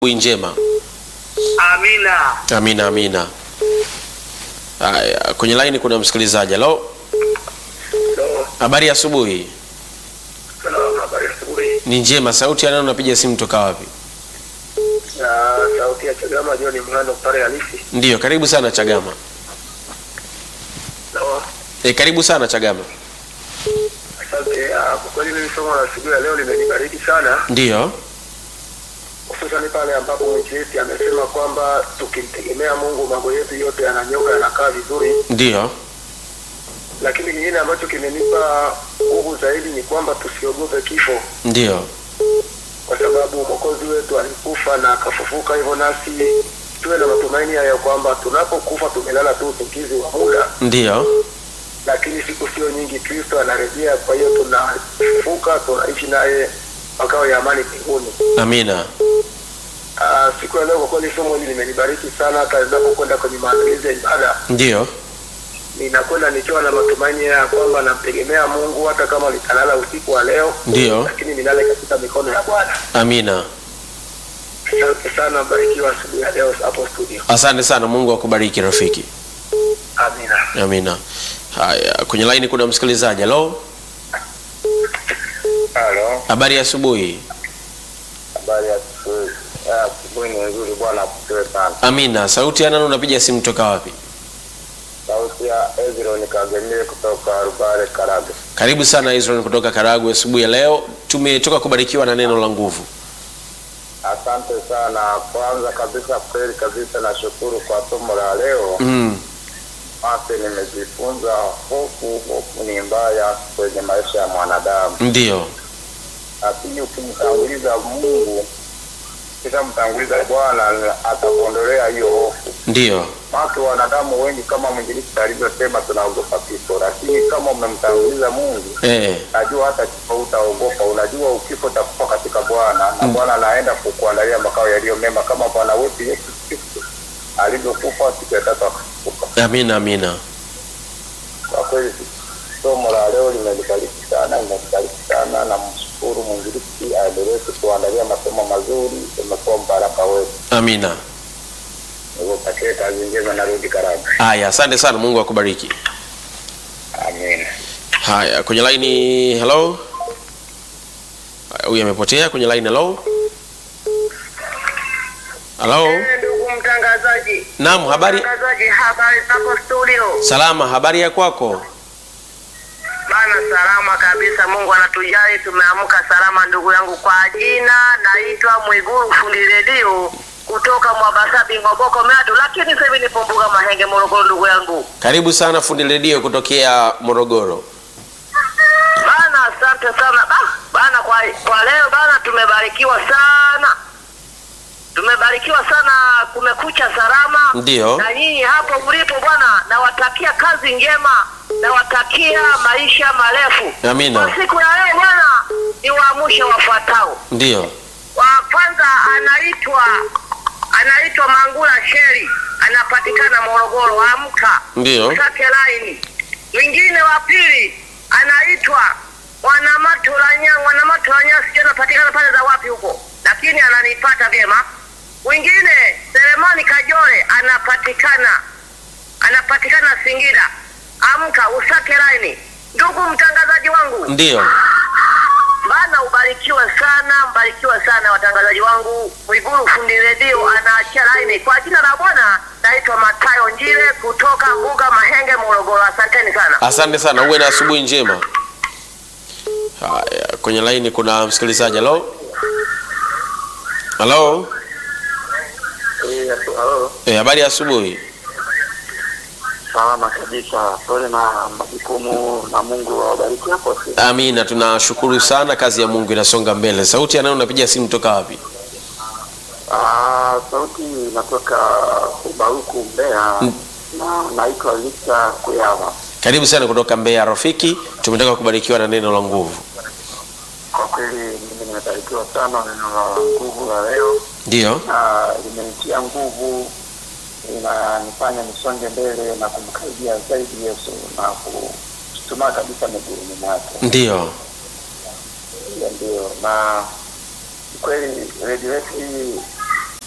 Asubuhi njema. Amina. Amina, amina. Haya, kwenye line kuna msikilizaji. Halo, Hello. habari ya asubuhi. Salamu, habari ya asubuhi. Ni njema. Sauti ya nani? Unapiga simu toka wapi? Na sauti ya Chagama John Mhando pale halisi. Ndiyo, karibu sana Chagama. Hello. E, karibu sana Chagama. Asante. Ah, Kwa kweli mimi somo la siku ya leo limenibariki sana, Ndiyo, hususani pale ambapo mwinjilisti amesema kwamba tukimtegemea Mungu mambo yetu yote yananyoka, yanakaa vizuri. ndiyo, Lakini kingine ambacho kimenipa nguvu zaidi ni kwamba tusiogope kifo, ndiyo, kwa sababu mwokozi wetu alikufa na akafufuka, hivyo nasi tuwe na matumaini ya kwamba tunapokufa tumelala tu usingizi wa muda ndiyo, lakini siku sio nyingi Kristo anarejea. Kwa hiyo tunafufuka, tunaishi naye makao ya amani mbinguni. amina. Ah, Siku ya leo kwa kweli somo hili limenibariki sana. Hata ninapokwenda kwenye maandalizi ya ibada, Ndiyo, ninakwenda nikiwa na matumaini ya kwamba namtegemea Mungu, hata kama nitalala usiku wa leo, ndiyo, lakini nilale katika mikono ya Bwana. amina. Asante sana, barikiwa asubuhi ya leo hapo studio. Asante sana, Mungu akubariki rafiki. Amina. Amina. Haya, kwenye line kuna msikilizaji. Halo, Halo, habari ya asubuhi. habari ya asubuhi. Ah, Asubuhi ni nzuri, Bwana akusiwe sana. Amina. Sauti ya nani? Unapiga simu toka wapi? Sauti ya Ezron Kagemie kutoka Rubare, Karagwe. Karibu sana Israel kutoka Karagwe. Asubuhi ya leo tumetoka kubarikiwa na neno la nguvu. Asante sana. Kwanza kabisa, kweli kabisa, nashukuru kwa somo la leo. Mm. Basi nimejifunza hofu, hofu ni mbaya kwenye maisha ya mwanadamu, Ndiyo, lakini ukimtanguliza Mungu, ukishamtanguliza Bwana atakuondolea hiyo hofu. ndiyo, Watu wanadamu wengi, kama mwinjilisti alivyosema, tunaogopa kifo, lakini kama umemtanguliza Mungu eh, najua hata kifo utaogopa. Unajua ukifo utakufa katika Bwana na Bwana anaenda kukuandalia makao yaliyo mema, kama Bwana wetu Yesu Kristo alivyokufa siku ya tatu akafufuka. amina, amina. Kwa kweli somo la leo limenibariki sana, limenibariki sana, na mshukuru mwinjilisti aendelee kutuandalia masomo mazuri, imekuwa mbaraka wetu. Amina. Nikutakie kazi njema, narudi Karagwe. Haya, asante sana, Mungu akubariki. Amina. Haya, kwenye line. Hello, Haya, huyu amepotea kwenye line. Hello, hello. Ndugu mtangazaji, Naam, habari mtangazaji, habari zako studio? salama. Habari ya kwako? Bana, salama kabisa, Mungu anatujali, tumeamka salama. Ndugu yangu, kwa jina naitwa Mwiguru fundi redio kutoka Mwabasabi Ngoboko Meatu, lakini sasa hivi nipo Mbuga Mahenge Morogoro. Ndugu yangu Karibu sana fundi redio kutokea Morogoro. bana, asante sana ba, bana kwa, kwa leo bana, tumebarikiwa sana, tumebarikiwa sana, kumekucha salama Ndiyo, na nyinyi hapo mlipo bwana, nawatakia kazi njema, nawatakia maisha marefu. Amina. Kwa siku ya leo bwana, ni waamushe wafuatao. ndiyo, Wa kwanza anaitwa anaitwa Mangula Sheri, anapatikana Morogoro, amka ndiyo, Sake laini. Mwingine wa pili anaitwa Mwanamatulanya, Mwanamatulanya sijui anapatikana pale za wapi huko, lakini ananipata vyema. Mwingine Selemani Kajole anapatikana anapatikana Singida, amka usake laini. Ndugu mtangazaji wangu, ndiyo. bana ubarikiwe sana, mbarikiwe sana watangazaji wangu. Mwiguru fundi redio anaachia laini kwa jina la Bwana. Naitwa Matayo Njile kutoka Mbuga Mahenge, Morogoro. Asanteni sana. Asante sana, uwe na asubuhi njema. Haya, kwenye laini kuna msikilizaji. Halo, halo. Halo, Eh, habari ya asubuhi. salama kabisa. Pole na majukumu, na Mungu awabariki hapo. Amina, tunashukuru sana, kazi ya Mungu inasonga mbele. Sauti ya nani? Unapiga simu toka wapi? Ah, sauti inatoka Ubaruku, Mbeya, na naitwa Victor Kuyava. Karibu sana kutoka Mbeya rafiki, tumetoka kubarikiwa na neno la nguvu. Kwa kweli mimi nimebarikiwa sana neno la nguvu la leo, Ndiyo, na limenitia nguvu, inanifanya nisonge mbele na kumkaribia zaidi Yesu na kutumaa kabisa miguuni mwake. ndiyo, Hiyo ndio, na kweli redio yetu hii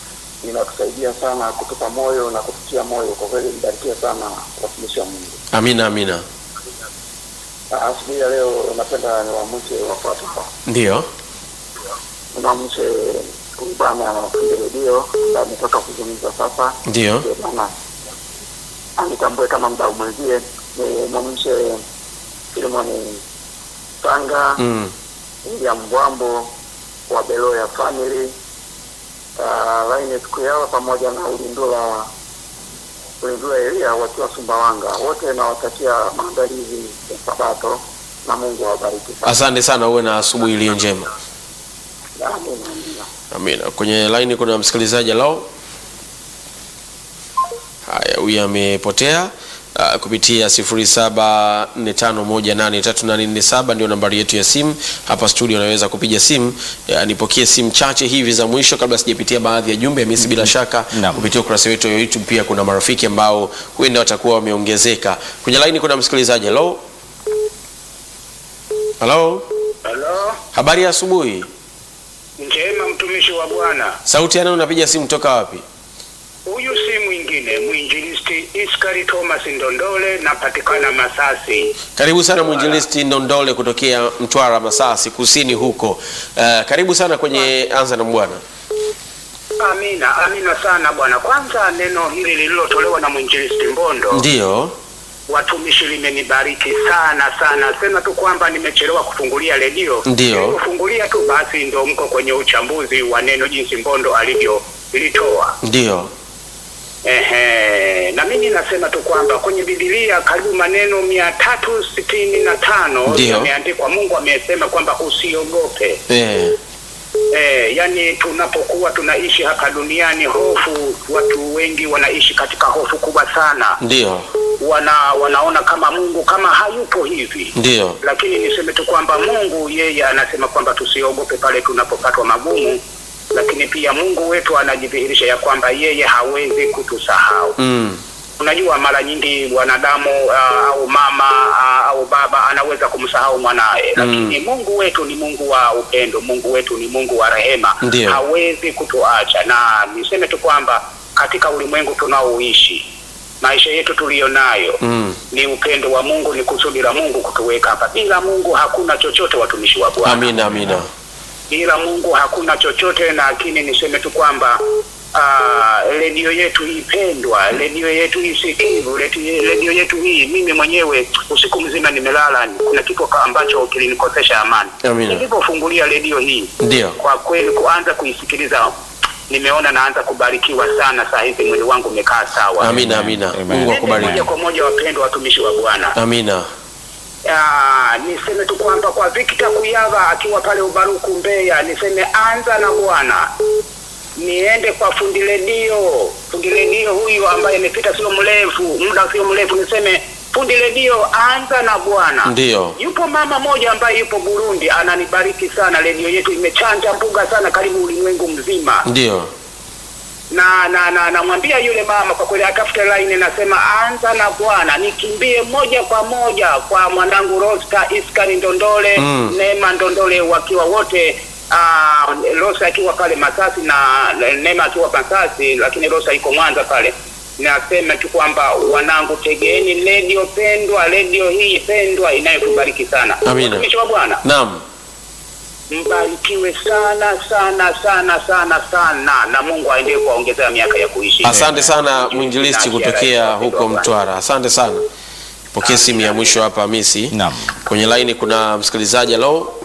inatusaidia sana kutupa moyo na kututia moyo. Kwa kweli mbarikiwe sana watumishi wa Mungu. Amina, amina. Ah, Asubuhi ya leo napenda niwaamshe wafuatao. Ndio, Niwaamshe huyu bwana anafunga redio ambaye ametoka kuzungumza sasa, ndio, ndio bwana anitambue kama mdau mwenzie. Nimwamshe Filimoni Sanga mm. William Mbwambo wa Beloya Family uh, Linus Kuyawa pamoja na Ulindula Ulindula Elia wakiwa Sumbawanga, wote nawatakia maandalizi ya Sabato na Mungu awabariki sana. Asante sana, uwe na asubuhi iliyo njema. Amina, amina. Amina. Kwenye line kuna msikilizaji lao. Haya, huyu amepotea. Uh, kupitia 0745183847 ndio nambari yetu ya simu hapa studio. Unaweza kupiga simu. Uh, nipokee simu chache hivi za mwisho kabla sijapitia baadhi ya jumbe mimi, bila shaka Naam. kupitia ukurasa wetu wa YouTube pia kuna marafiki ambao huenda watakuwa wameongezeka. Kwenye line kuna msikilizaji. Hello, hello, Halo, habari ya asubuhi. njema mtumishi wa Bwana. Sauti yana unapiga simu toka wapi? Huyu si mwingine mwinjilisti Iskari Thomas Ndondole, napatikana Masasi. Karibu sana mwinjilisti Ndondole kutokea Mtwara Masasi kusini huko. Uh, karibu sana kwenye anza na Bwana. Amina, amina sana bwana. Kwanza neno hili lililotolewa na mwinjilisti Mbondo, Ndiyo, watumishi limenibariki sana sana. Sema tu kwamba nimechelewa kufungulia redio, Ndiyo. Nilipofungulia tu basi ndo mko kwenye uchambuzi wa neno jinsi Mbondo alivyo litoa. ndiyo, Ehe, na mimi nasema tu kwamba kwenye Biblia karibu maneno mia tatu sitini na tano Ndiyo. yameandikwa. Mungu amesema kwamba usiogope. eh, Eh, yani tunapokuwa tunaishi hapa duniani, hofu, watu wengi wanaishi katika hofu kubwa sana, ndiyo, wana wanaona kama Mungu kama hayupo hivi ndiyo, lakini niseme tu kwamba Mungu yeye anasema kwamba tusiogope pale tunapopatwa magumu, lakini pia Mungu wetu anajidhihirisha ya kwamba yeye hawezi kutusahau. mm, Unajua, mara nyingi wanadamu uh, au mama uh, au baba anaweza kumsahau mwanaye, lakini Mungu wetu ni Mungu wa upendo, Mungu wetu ni Mungu wa rehema, Ndiyo. hawezi kutuacha. Na niseme tu kwamba katika ulimwengu tunaoishi, maisha yetu tuliyo nayo mm. ni upendo wa Mungu, ni kusudi la Mungu kutuweka hapa. Bila Mungu hakuna chochote, watumishi wa Bwana. Amina, amina, Bila Mungu hakuna chochote, lakini niseme tu kwamba ah, redio yetu hii pendwa, redio yetu hii sikivu, redio redio yetu hii, mimi mwenyewe usiku mzima nimelala, kuna kitu ka- ambacho kilinikosesha amani. Amina. Nilipofungulia redio hii, ndiyo, kwa kweli kuanza kuisikiliza, nimeona naanza kubarikiwa sana. Saa hizi mwili wangu umekaa sawa. amina, amina. Amen. Mungu Nende akubariki. moja kwa moja, wapendwa watumishi wa Bwana. Amina, Ah, niseme tu kwamba kwa Victor Kuyava akiwa pale Ubaruku Mbeya, niseme anza na Bwana, niende kwa fundi redio, fundi redio huyu ambaye imepita sio mrefu, muda sio mrefu, niseme fundi redio, anza na Bwana. ndiyo, Yupo mama moja ambaye yupo Burundi, ananibariki sana, redio yetu imechanja mbuga sana, karibu ulimwengu mzima ndiyo, na na na namwambia yule mama kwa kweli atafute line, nasema anza na Bwana, nikimbie moja kwa moja kwa mwanangu Rosta Iskari Ndondole Mm. Neema Ndondole wakiwa wote uh, Rosta akiwa pale Masasi na Neema akiwa Masasi, lakini Rosta iko Mwanza pale. Nasema tu kwamba wanangu, tegeeni redio pendwa, redio hii pendwa inayotubariki sana. Amina. Watumishi wa Bwana naam, mbarikiwe sana sana sana sana sana, na Mungu aendelee kuwaongezea miaka ya kuishi. asante sana mwinjilisti kutokea huko Mtwara, asante sana. Pokea simu ya mwisho hapa Hamisi. Naam. Kwenye line kuna msikilizaji. Hello,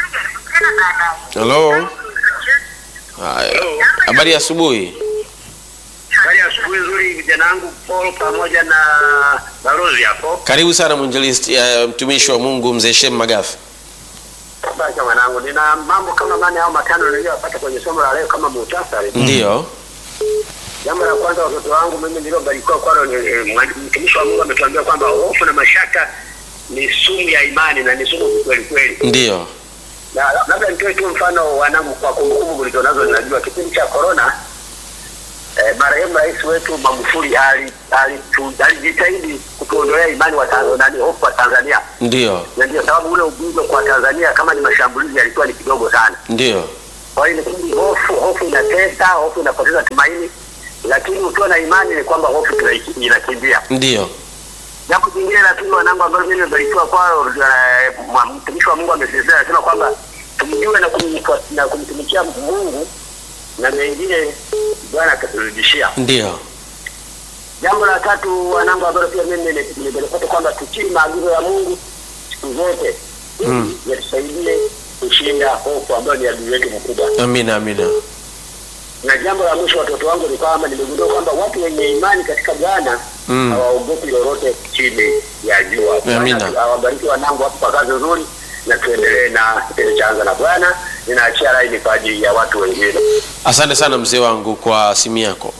hello. Haya, habari ya asubuhi. Hali ya asubuhi nzuri, vijana wangu Paul pamoja na balozi hapo. Karibu sana mwinjilisti, uh, mtumishi wa Mungu mzee Shem Magafu. Basi mwanangu, nina mambo kama manne au matano niliyopata kwenye somo la leo kama muhtasari. Ndiyo, Jambo la kwanza, watoto wangu mimi niliobarikiwa kwalo, ni eh, mwa- mtumishi wa Mungu ametuambia kwamba hofu na mashaka ni sumu ya imani na ni sumu kweli kweli. ndiyo, Na labda nitoe tu mfano wanangu, kwa kumbukumbu mlizonazo, ninajua kipindi cha corona eh, marehemu rais wetu Magufuli ali- alitu- alijitahidi kutuondolea imani wa Tanzania, nani hofu wa Tanzania, ndiyo, na ndio sababu ule ugonjwa kwa Tanzania kama ni mashambulizi yalikuwa ni kidogo sana. ndiyo, Kwa hiyo ni hofu, hofu inatesa, hofu inapoteza tumaini, lakini ukiwa na imani ni kwamba hofu tunai- inakimbia. Ndio. Jambo jingine la pili, wanangu, ambalo mimi nimebarikiwa kwao, eh, mwa- mtumishi wa Mungu amesisitiza, anasema kwamba tumjue na kumtumikia- na kumtumikia Mungu na mengine Bwana ataturudishia. Ndio. Jambo la tatu, wanangu, ambalo pia mimi nime- nimelipata kwamba tutii maagizo ya Mungu siku zote ili yatusaidie kushinda hofu ambayo ni adui yetu mkubwa. Amina, amina. Na jambo la mwisho, watoto wangu, ni kwamba nimegundua kwamba watu wenye imani katika Bwana Mm. hawaogopi lolote chini ya jua. Amina. Bwana awabariki wanangu hapo kwa kazi nzuri, na tuendelee na kipindi cha Anza na Bwana. Ninaachia laini kwa ajili ya watu wengine. Asante sana mzee wangu kwa simu yako.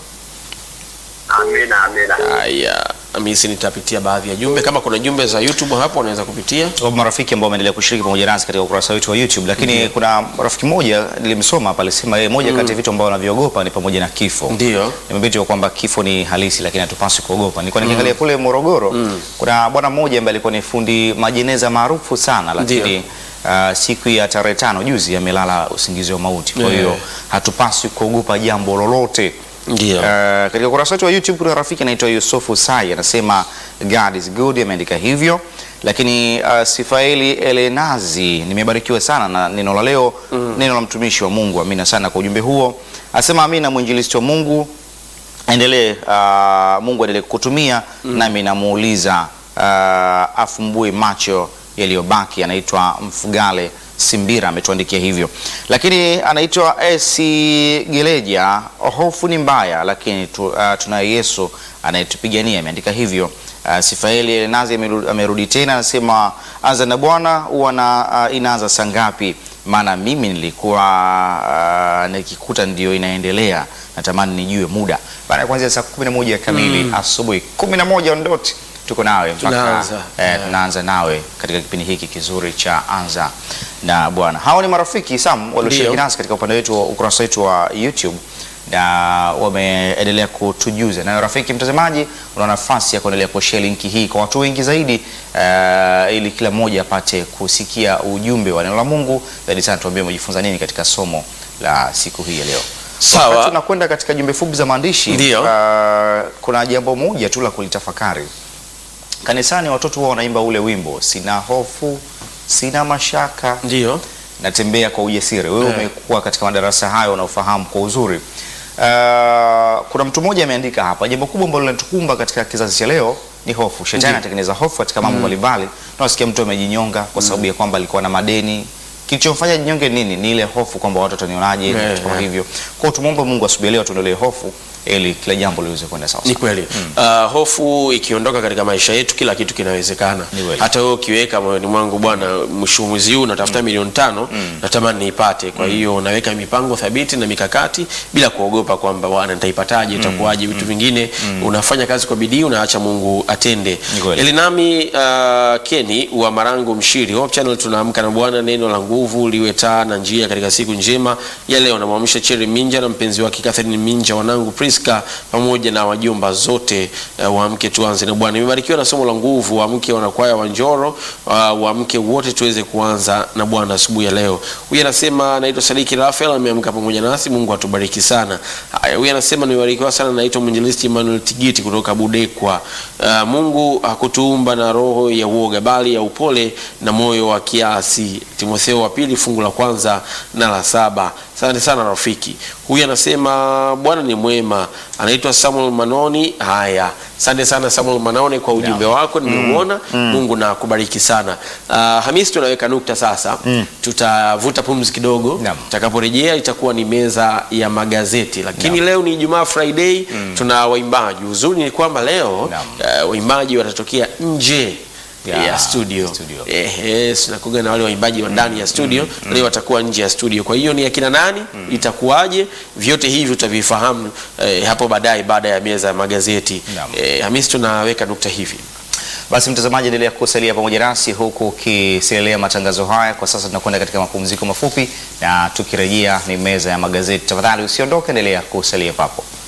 Amina, amina. Haya, Hamisi, nitapitia baadhi ya jumbe. Kama kuna jumbe za YouTube hapo, unaweza kupitia. Kwa marafiki ambao wameendelea kushiriki pamoja nasi katika ukurasa wetu wa YouTube, lakini kuna rafiki mmoja nilimsoma hapa alisema yeye moja kati ya vitu ambavyo anaviogopa ni pamoja na kifo. Ndio. Nimebiti kwamba kifo ni halisi, lakini hatupaswi kuogopa. Nilikuwa nikiangalia kule Morogoro, kuna bwana mmoja ambaye alikuwa ni fundi majeneza maarufu sana, lakini uh, siku ya tarehe tano juzi amelala usingizi wa mauti. Kwa hiyo Yeah. hatupaswi kuogopa jambo lolote. Ndio. Uh, katika ukurasa wetu wa YouTube kuna rafiki anaitwa Yusufu Sai anasema God is good, ameandika hivyo. Lakini uh, Sifaeli Elenazi, nimebarikiwa sana na neno la leo, neno la mtumishi wa Mungu. Amina sana kwa ujumbe huo. Asema amina, mwinjilisti wa Mungu endelee, uh, Mungu aendelee kukutumia. Nami namuuliza uh, afumbue macho yaliyobaki. Anaitwa Mfugale Simbira ametuandikia hivyo, lakini anaitwa Esi Geleja. Hofu ni mbaya, lakini tu, uh, tunaye Yesu anayetupigania, ameandika hivyo. Uh, Sifaeli Elenazi ameru- amerudi tena, anasema anza na Bwana huwa na uh, inaanza saa ngapi? Maana mimi nilikuwa uh, nikikuta ndio inaendelea, natamani nijue muda baada ya kuanzia saa 11 kamili asubuhi 11 ondoti tuko nawe mpaka Tunaanza. eh, tunaanza nawe katika kipindi hiki kizuri cha anza na Bwana. Hao ni marafiki Sam walioshiriki Ndio. nasi katika upande wetu wa ukurasa wetu wa YouTube na wameendelea kutujuza. Na rafiki mtazamaji, una nafasi ya kuendelea kushare linki hii kwa watu wengi zaidi eh, ili kila mmoja apate kusikia ujumbe wa neno la Mungu. Zaidi sana tuambie umejifunza nini katika somo la siku hii ya leo. Sawa. Wakati tunakwenda katika jumbe fupi za maandishi Ndio. ah, kuna jambo moja tu la kulitafakari. Kanisani watoto huwa wanaimba ule wimbo, sina hofu, sina mashaka, Ndio. natembea kwa ujasiri. Wewe Eh. umekuwa katika madarasa hayo unaofahamu kwa uzuri. Uh, kuna mtu mmoja ameandika hapa, jambo kubwa ambalo linatukumba katika kizazi cha leo ni hofu. Shetani anatengeneza hofu katika mambo mbalimbali. Tunasikia mtu amejinyonga kwa sababu ya kwamba alikuwa na madeni. Kilichomfanya jinyonge nini? Ni ile hofu kwamba watu watanionaje, Eh, vitu kama eh. hivyo. Kwa hiyo tumwombe Mungu asubuhi ya leo tuondolee hofu ili kila jambo liweze kwenda sawa Ni sawa. kweli uh, hofu ikiondoka katika maisha yetu kila kitu kinawezekana. Ni kweli. Hata wewe ukiweka moyoni mwangu, bwana, mwisho wa mwezi huu natafuta milioni tano natamani niipate. Kwa hiyo unaweka mipango thabiti na mikakati bila kuogopa kwamba bwana, nitaipataje, itakuwaje, vitu vingine. Unafanya kazi kwa bidii, unaacha Mungu atende. Ni kweli. Elinami uh, Keni wa Marangu Mshiri, Hope Channel, tunaamka na Bwana, neno la nguvu liwe taa na njia katika siku njema ya leo. Namwamsha Cheri Minja na mpenzi wake Catherine Minja, wanangu Priska pamoja na wajomba zote uh, waamke tuanze na Bwana. Nimebarikiwa na somo la nguvu, waamke wanakwaya wa Njoro, uh, waamke wote tuweze kuanza na Bwana asubuhi ya leo. Huyu anasema naitwa Sadiki Rafael, ameamka pamoja nasi, Mungu atubariki sana. Haya, huyu anasema nimebarikiwa sana, naitwa mwinjilisti Emmanuel Tigiti kutoka Budekwa. Uh, Mungu hakutuumba na roho ya uoga bali ya upole na moyo wa kiasi. Timotheo wa pili fungu la kwanza na la saba. Asante sana rafiki. Huyu anasema Bwana ni mwema, anaitwa Samuel Manoni. Haya, asante sana Samuel Manoni kwa ujumbe wako, nimeuona. Mungu na kubariki sana. Uh, Hamisi, tunaweka nukta sasa, tutavuta pumzi kidogo. Naam. Tutakaporejea itakuwa ni meza ya magazeti, lakini leo ni Ijumaa Friday, tuna waimbaji. Uzuri ni kwamba leo Naam. uh, waimbaji watatokea nje Ya, ya studio, studio. Ehe, tunakuga na wale waimbaji wa ndani ya studio leo watakuwa nje ya studio. Kwa hiyo ni akina nani, itakuwaje? Vyote hivi utavifahamu eh, hapo baadaye baada ya meza ya magazeti. Naam. Eh, Hamisi, tunaweka nukta hivi. Basi mtazamaji, endelea kusalia pamoja nasi huku ukiselelea matangazo haya. Kwa sasa tunakwenda katika mapumziko mafupi, na tukirejea ni meza ya magazeti. Tafadhali usiondoke, endelea kusalia papo.